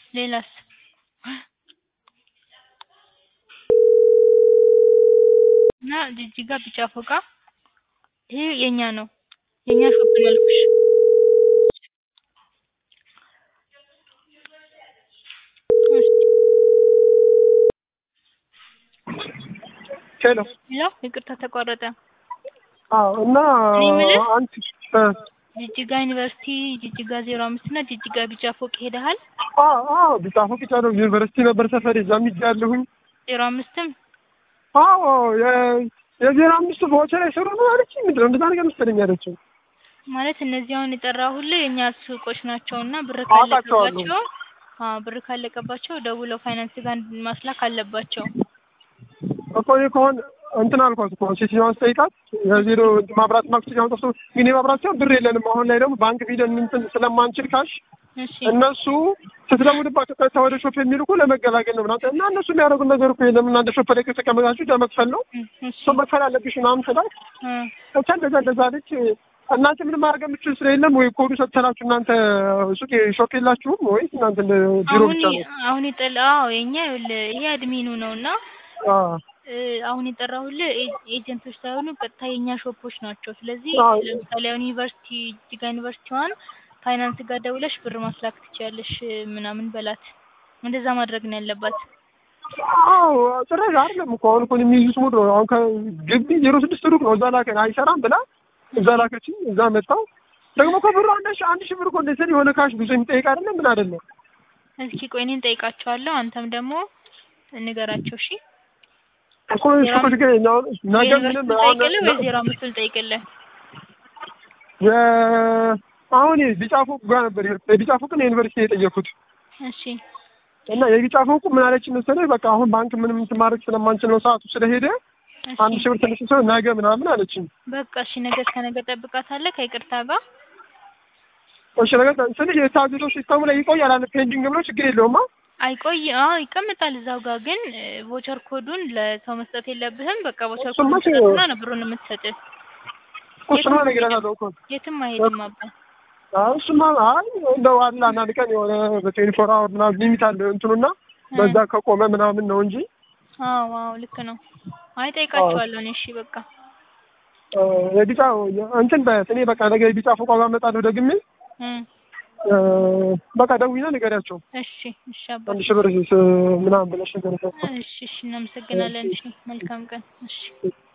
ሌላስ እና ጅጅጋ ቢጫ ፎቃ ይሄ የኛ ነው የኛ ሾፕ ነው ያልኩሽ ሄሎ ሄሎ ይቅርታ ተቋረጠ አዎ እና እኔ የምልህ አንቺ እ ጅጅጋ ዩኒቨርሲቲ ጅጅጋ ዜሮ አምስት እና ጅጅጋ ቢጫ ፎቅ ሄደሃል አዎ አዎ ቢጫፎ ቢጫ ነው ዩኒቨርሲቲ ነበር ሰፈር እዛም ሄጃለሁኝ ዜሮ አምስትም አዎ የ- የዜሮ አምስቱ በወቸ ላይ ስሩ ነው አለችኝ ምንድን ነው እንደዛ ነገር መሰለኝ ያለችው ማለት እነዚህ አሁን የጠራሁልህ የእኛ ሱቆች ናቸው እና ብር አውቃቸዋለሁ። ካለቀባቸው አዎ ብር ካለቀባቸው ደውለው ፋይናንስ ጋር ማስላክ አለባቸው እኮ እኔ ከሆነ እንትን አልኳት እኮ ሴትዮዋን ስጠይቃት የዜሮ ማብራት ማክሲኛውን ጠፍቶ ግን የማብራት ሲሆን ብር የለንም አሁን ላይ ደግሞ ባንክ ቢደን እንትን ስለማንችል ካሽ እሺ እነሱ ስትደውልባቸው ቀጥታ ወደ ሾፕ የሚልኩ ለመገላገል ነው ምናምን እና እነሱ የሚያደርጉት ነገር እኮ የለም እናንተ ሾፕ ላይ ከተቀመጣችሁ ለመክፈል ነው እ- እሺ እሱ መክፈል አለብሽ ምናምን ስላት እ ብቻ እንደዛ እንደዛ አለች። እናንተ ምንም ማድረግ የምችል ስለሌለም ወይ ኮዱ ሰጥተናችሁ እናንተ ሱቅ ሾፕ የላችሁም ወይስ እናንተ እንደ ቢሮ አሁን ብቻ ነው? አሁን የጠላ አዎ የኛ ይኸውልህ ይሄ አድሚኑ ነው እና አዎ እ አሁን የጠራሁልህ ኤ- ኤጀንቶች ሳይሆኑ ቀጥታ የኛ ሾፖች ናቸው። ስለዚህ አዎ። ለምሳሌ አሁን ዩኒቨርሲቲ ጅጋ ዩኒቨርሲቲዋን ፋይናንስ ጋር ደውለሽ ብር ማስላክ ትችያለሽ ምናምን በላት። እንደዛ ማድረግ ነው ያለባት። አዎ ጭራሽ አይደለም እኮ አሁን እኮ የሚይዙት ሙድ ነው። አሁን ከግቢ ዜሮ ስድስት ሩቅ ነው። እዛ ላከን አይሰራም ብላ እዛ ላከችኝ። እዛ መጣው ደግሞ እኮ ብሩ አንድ ሺህ አንድ ሺህ ብር እኮ እንደዚህ የሆነ ካሽ ብዙ የሚጠይቅ አይደለም ምን አይደለም። እስኪ ቆይ እኔን ጠይቃቸዋለሁ፣ አንተም ደግሞ ንገራቸው። እሺ እኮ እሱ እኮ ችግር የለም። አሁን ነገ ምንም የዩኒቨርሲቲውን አሁን ጠይቅልህ ወይ ዜሮ አምስቱን ጠይቅልህ? የ- አሁን የቢጫ ፎቅ ጋር ነበር የሄድኩት። የቢጫ ፎቅን የዩኒቨርሲቲ የጠየኩት እሺ እና የቢጫ ፎቁ ምን አለች መሰለኝ በቃ አሁን ባንክ ምንም እንትን ማድረግ ስለማንችል ነው ሰዓቱ ስለሄደ አንድ እሺ ሺህ ብር ትንሽ ሰው ነገ ምናምን አለችኝ። በቃ እሺ፣ ነገ እስከ ነገ ጠብቃታለህ ከይቅርታ ጋር እሺ ነገር ስልሽ የታዘዘው ሲስተሙ ላይ ይቆያል አለ ፔንዲንግ ብሎ ችግር የለውም አ አይቆይ አዎ ይቀመጣል እዛው ጋር ግን ቮቸር ኮዱን ለሰው መስጠት የለብህም። በቃ ቮቸር እሱማ ኮዱን ችግር ትሰጥና ነው ብሩን የምትሰጥህ። እሱማ እነግርሃለሁ እኮ የትም አይሄድም አባ። አይ እሱማ አይ እንደው አለ አንዳንድ ቀን የሆነ በትዌንቲ ፎር አወር ምናምን ሊሚት አለ እንትኑና በዛ ከቆመ ምናምን ነው እንጂ አዎ አዎ ልክ ነው። አይ ጠይቃቸዋለሁ እኔ እሺ በቃ እ የቢጫ እንትን በያት እኔ በቃ ነገ የቢጫ ፎቋ ጋር እመጣለሁ ደግሜ እ እ በቃ ደውዬ ንገሪያቸው እሺ እሺ አባ አንድ ሺህ ብር ስ- ምናምን ብለሽ ንገሪያቸው። እሺ እሺ እናመሰግናለን። እሺ መልካም ቀን። እሺ